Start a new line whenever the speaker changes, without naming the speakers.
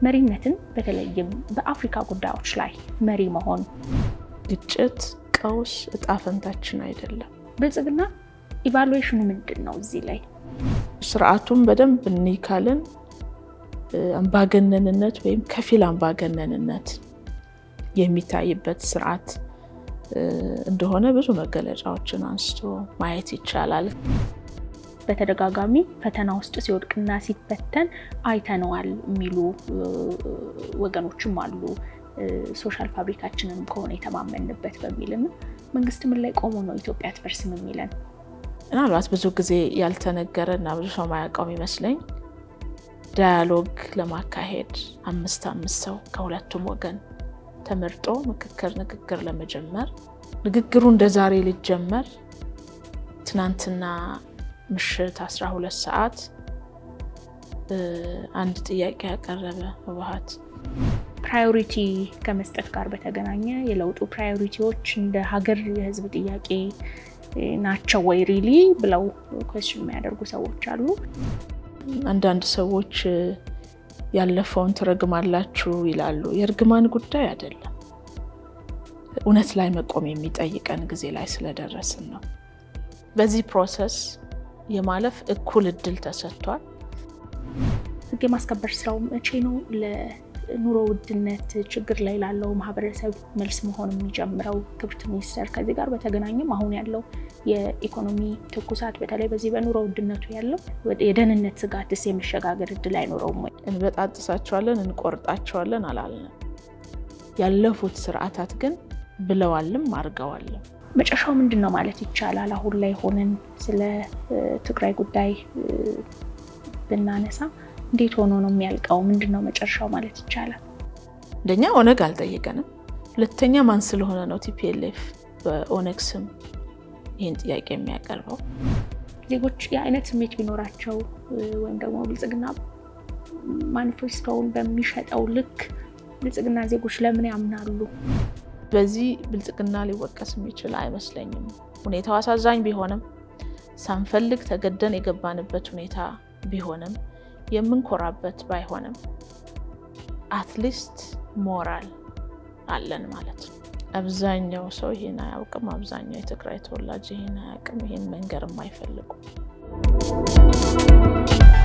መሪነትን በተለይም በአፍሪካ ጉዳዮች ላይ መሪ መሆን
ግጭት፣ ቀውስ እጣ ፈንታችን አይደለም።
ብልጽግና ኢቫሉዌሽኑ ምንድን ነው? እዚህ ላይ
ስርዓቱን በደንብ እንይ ካልን አምባገነንነት ወይም ከፊል አምባገነንነት የሚታይበት ስርዓት እንደሆነ ብዙ መገለጫዎችን አንስቶ ማየት ይቻላል።
በተደጋጋሚ ፈተና ውስጥ ሲወድቅና ሲፈተን አይተነዋል የሚሉ ወገኖችም አሉ። ሶሻል ፋብሪካችንን ከሆነ የተማመንበት በሚልና መንግስት ምን ላይ ቆሞ ነው ኢትዮጵያ አትፈርስም የሚለን?
ምናልባት ብዙ ጊዜ ያልተነገረ እና ብዙ ሰው ማያውቀው ይመስለኝ ዳያሎግ ለማካሄድ አምስት አምስት ሰው ከሁለቱም ወገን ተመርጦ ምክክር ንግግር ለመጀመር ንግግሩ እንደ ዛሬ ሊጀመር ትናንትና ምሽት 12 ሰዓት አንድ ጥያቄ ያቀረበ ህወሓት
ፕራዮሪቲ ከመስጠት ጋር በተገናኘ የለውጡ ፕራዮሪቲዎች እንደ ሀገር የህዝብ ጥያቄ ናቸው ወይ ሪሊ ብለው ኮስችን የሚያደርጉ ሰዎች አሉ።
አንዳንድ ሰዎች ያለፈውን ትረግማላችሁ ይላሉ። የእርግማን ጉዳይ አይደለም። እውነት ላይ መቆም የሚጠይቀን ጊዜ ላይ ስለደረስን ነው። በዚህ ፕሮሰስ የማለፍ እኩል እድል ተሰጥቷል።
ህግ የማስከበር ስራው መቼ ነው ለኑሮ ውድነት ችግር ላይ ላለው ማህበረሰብ መልስ መሆን የሚጀምረው? ክብርት ሚኒስተር፣ ከዚህ ጋር በተገናኘም አሁን ያለው የኢኮኖሚ ትኩሳት በተለይ በዚህ በኑሮ ውድነቱ ያለው የደህንነት ስጋትስ የመሸጋገር እድል አይኖረውም ወይ?
እንበጣጥሳቸዋለን፣ እንቆርጣቸዋለን አላልንም። ያለፉት ስርዓታት ግን ብለዋልም አድርገዋልም።
መጨረሻው ምንድን ነው ማለት ይቻላል? አሁን ላይ ሆነን ስለ ትግራይ ጉዳይ ብናነሳ እንዴት ሆኖ ነው የሚያልቀው? ምንድን ነው መጨረሻው ማለት ይቻላል?
አንደኛ ኦነግ አልጠየቀንም። ሁለተኛ ማን ስለሆነ ነው ቲፒኤልኤፍ በኦነግ ስም ይህን ጥያቄ የሚያቀርበው?
ዜጎች የአይነት ስሜት ቢኖራቸው ወይም ደግሞ ብልጽግና ማኒፌስቶውን በሚሸጠው ልክ ብልጽግና ዜጎች ለምን ያምናሉ?
በዚህ ብልጽግና ሊወቀስ የሚችል አይመስለኝም። ሁኔታው አሳዛኝ ቢሆንም ሳንፈልግ ተገደን የገባንበት ሁኔታ ቢሆንም የምንኮራበት ባይሆንም አትሊስት ሞራል አለን ማለት ነው። አብዛኛው ሰው ይህን አያውቅም። አብዛኛው የትግራይ ተወላጅ ይህን አያውቅም። ይህን መንገርም አይፈልጉም።